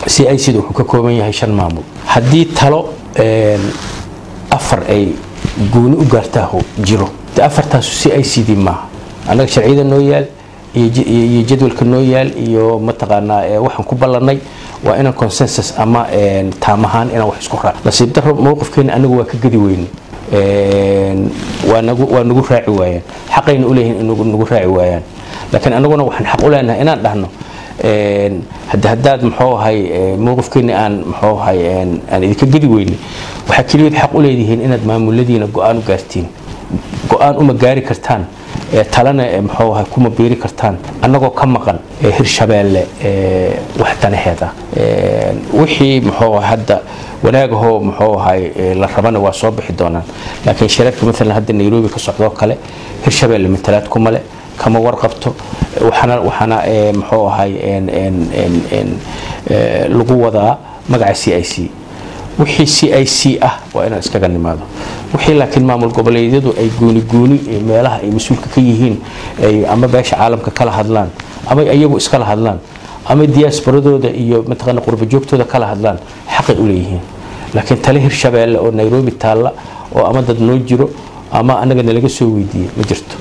c i c da wuxuu ka kooban yahay shan maamul haddii talo afar ay gooni u gaartaaho jiro de afartaasu c i c d maaha annaga sharciyada noo yaal iyo jadwalka noo yaal iyo mataqaanaa waxaan ku ballanay waa inaan consensus ama taam ahaan inaan wax isku raac nasiib daro mowqifkeena anagu waa ka gedi weyne waa nagu raaci waayaan xaqayna u leeyihin nagu raaci waayaan laakiin anaguna waxaan xaq u leenahay inaan dhahno haddaad muxuu ahay mowqifkeena aan muxuu ahay aan idinka gedi weyne waxaa keliyaed xaq u leedihiin inaad maamuladiina go-aan u gaartiin go-aan uma gaari kartaan talana muxuu ahay kuma biiri kartaan annagoo ka maqan hirshabeelle wax danaheed ah wixii muxuu hadda wanaagahoo muxuu ahay la rabana waa soo bixi doonaan laakiin shirarka maalan hadda nairobi ka socdoo kale hirshabeelle matalaad kuma le kama warqabto waxaana waxaana muxuu ahay lagu wadaa magaca c i c wixii c i c ah waa inaan iskaga nimaado wixii laakiin maamul goboleedyadu ay gooni gooni meelaha ay mas-uulka ka yihiin ama beesha caalamka kala hadlaan ama iyagu iskala hadlaan ama diyaasbaradooda iyo mataqaana qurba joogtooda kala hadlaan xaqay u leeyihiin laakiin tale hirshabeelle oo nairobi taalla oo ama dad noo jiro ama annaga nalaga soo weydiiyey ma jirto